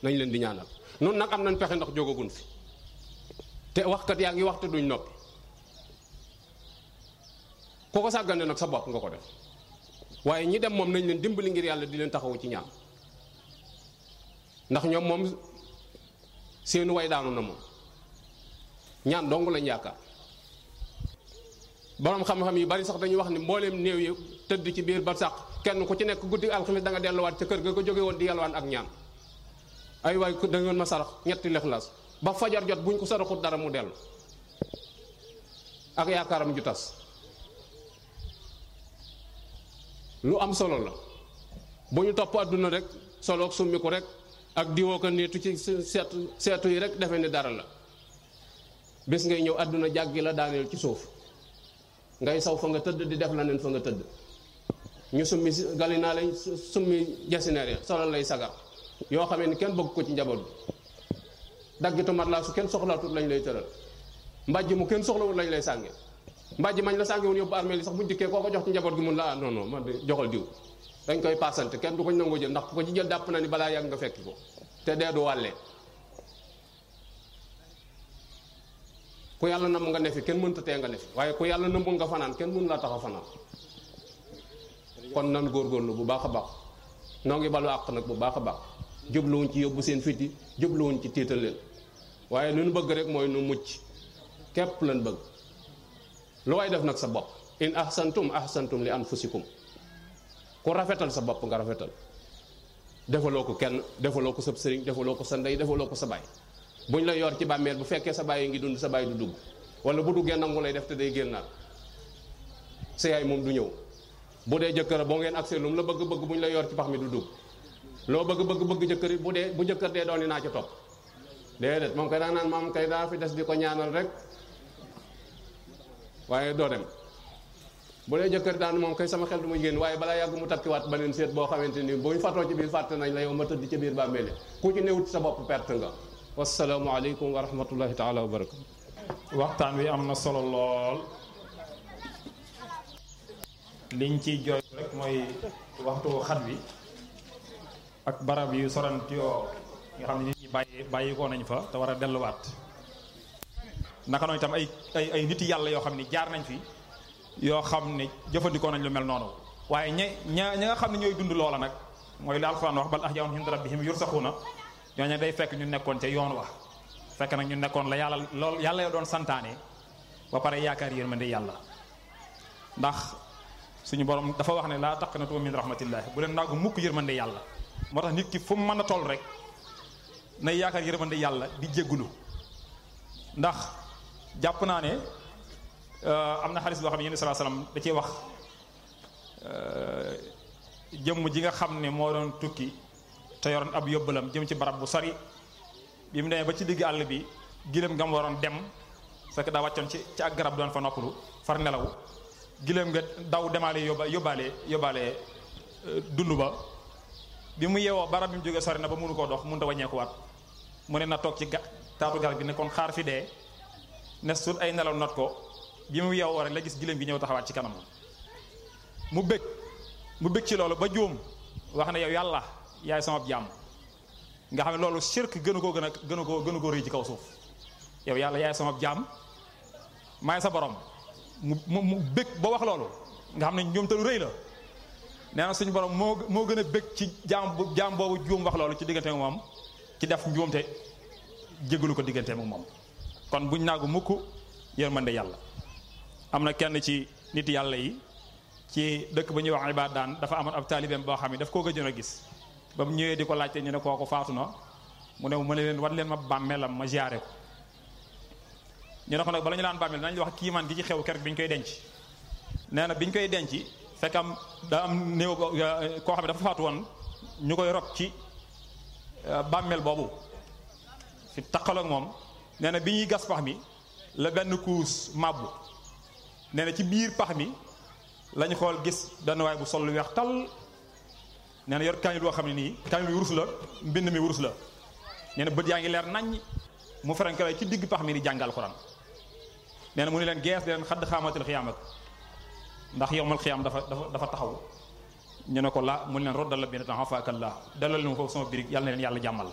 nañ leen di ñaanal nun nag am nañ pexe ndax jógagun fi te waxkat yaa ngi waxte duñ noppi ku ko sàggane nag sa bopp nga ko def waaye ñi dem moom nañ leen dimbali ngir yàlla di leen taxawu ci ñaan ndax ñoom moom seenu way daanu na moom ñaan dong lañ yaakaar borom xam-xam yi bari sax dañuy wax ni mbooleem néew yi tëdd ci biir ba sax kenn ku ci nekk guddi alxames da nga delluwaat ca kër ga ko jóge woon di yalwaan ak ñaan ay waay da ngeen ma sarax ñetti lexlaas ba fajar jot buñ ko saraxut dara mu dellu ak yaakaaram ju tas lu am solo la bu ñu topp àdduna rek soloog summi ko rek ak diwoo ko niitu ci seetu seetu yi rek defe ni dara la bés ngay ñëw àdduna jàggi la daaneel ci suuf ngay saw fa nga tëdd di def la neen fa nga tëdd ñu summi galinaa lay summi jasineer ya solal lay sagar yoo xamee ni kenn bëgg ko ci njaboot bi daggitu mat laa su kenn soxlaatut lañ lay tëral mbàjj mu kenn soxlawul lañ lay sànge mbàjj mañ la sànge woon yóbbu armée li sax buñ dikkee koo ko jox ci njaboot gi mun la ah non non man de joxal diw dañ koy paasante kenn du ko nangoo jël ndax ku ko ci jël dàpp na ni balaa yàgg nga fekki ko te dee du wàllee ku yàlla nam nga nefi kenn mënta tee nga nefi waaye ku yàlla nëmbul nga fanaan kenn mën laa tax a fanaan kon nan góorgóorlu bu baax a baax noo ngi balu àq nag bu baax a baax jubluwuñ ci yóbbu seen fiti jubluwuñ ci tiital leen waaye lu nu bëgg rek mooy nu mucc képp lan bëgg lu way def nag sa bopp in ahsantum ahsantum li anfusikum ku rafetal sa bopp nga rafetal defaloo ko kenn defaloo ko sa sëriñ defaloo ko sa ndey defaloo ko sa baay buñ la yor ci bàmmeel bu fekkee sa baay ngi dund sa baay du dugg wala bu duggee nangu lay def te day génnaat sa yaay moom du ñëw bu dee jëkkër boo ngeen accès lu mu la bëgg bëgg bu ñu la yor ci pax mi du dugg loo bëgg bëgg bëgg jëkkër it bu dee bu jëkkër dee doon naa ci topp déedéet moom kay daa naan maam kay daa fi des di ko ñaanal rek waaye doo dem bu dee jëkkër daan moom kay sama xel du ma génn waaye balaa yàgg mu takkiwaat beneen seet boo xamante ni bu ñu fatoo ci biir fàtte nañ la yow ma tëdd ci biir bàmmeele ku ci newut sa bopp perte nga wasalaamu aleykum wa rahmatullahi taala wa barakatu waxtaan wi am na solo lool liñ ciy jooy rek mooy waxtu xat wi ak barab yu sorant yoo nga xam ne nit ñi bàyyi bàyyi ko nañ fa te war a delluwaat naka noonu itam ay ay ay nit yàlla yoo xam ne jaar nañ fi yoo xam ne jëfandikoo nañ lu mel noonu waaye ña ña ña nga xam ne ñooy dund loola nag mooy li alxuraan wax bal ahyaa'un inda rabbihim yurzaquuna ñooñu day fekk ñu nekkoon ca yoon wa fekk nag ñu nekkoon la yàlla lool yàlla yoo doon santaane ba pare yaakaar yërmande yàlla ndax suñu borom dafa wax ne laa taqnatu min rahmatillahi bu leen naagu mukk yërmande yàlla moo tax nit ki fu mu mën a toll rek nay yaakaar yërmande yàlla di jéggulu ndax jàpp naa ne am na xaris boo xam ne yéen salaa salaam da cee wax jëmm ji nga xam ne moo doon tukki te yoroon ab yóbbalam jëm ci barab bu sori bi mu demee ba ci digg àll bi giléem nga mu waroon dem fekk daa wàccoon ci ci ak garab doon fa noppalu far nelaw giléem nga daw demaale yóbba yóbbaale yóbbaale dund ba bi mu yeewoo barab bi mu jógee sori na ba mënu koo dox mënut a wàññeekuwaat mu ne na toog ci ga taatu garab gi ne kon xaar fi dee ne sut ay nelaw not ko bi mu yeewoo rek la gis giléem gi ñëw taxawaat ci kanam mu bëgg mu bëgg ci loolu ba juum wax ne yow yàlla yaay sama jaam nga xam ne loolu shirk gënu koo gën a gënu koo gënu koo rëy ci kaw suuf yow yàlla yaay sama jaam maay sa borom mu mu mu bëgg ba wax loolu nga xam ne ñoom te lu rëy la nee na suñu borom moo moo gën a bëgg ci jaam bu jaam boobu juum wax loolu ci diggante ak moom ci def njuumte jégalu ko diggante ak moom kon buñ naagu mukk yërmande yàlla am na kenn ci nit yàlla yi ci dëkk ba ñuy wax ibaad daan dafa amoon ab taalibeem boo xam ne daf koo gëjoon a gis ba mu ñëwee di ko laajte ñu ne kooku faatu na mu ne mu ne leen wan leen ma bàmmeelam ma ziyaare ko ñu ne ko nag bala ñu laan bàmmeel nañ wax kiimaan gi ci xew keroog bi ñu koy denc nee na bi ñu koy denc fekk am daa am néew koo xam ne dafa faatu woon ñu koy rob ci bàmmeel boobu fi taqaloog moom nee na bi ñuy gas pax mi la benn kuus màbbu nee na ci biir pax mi lañu xool gis benn waay bu sol lu weex tal nee na yor kaamil boo xam ne nii kaamil bi wurus la mbind mi wurus la nee na bët yaa ngi leer naññ mu ferenkale ci digg pax mi di jàngal Alxuraan nee na mu ne leen gees di leen xadd xaamatil xiyaam ak ndax yowmal xiyaam dafa dafa dafa taxaw ñu ne ko la mu ne leen roddal la benn temps xafaakallah dalal leen foofu sama birig yàlla na leen yàlla jàmmal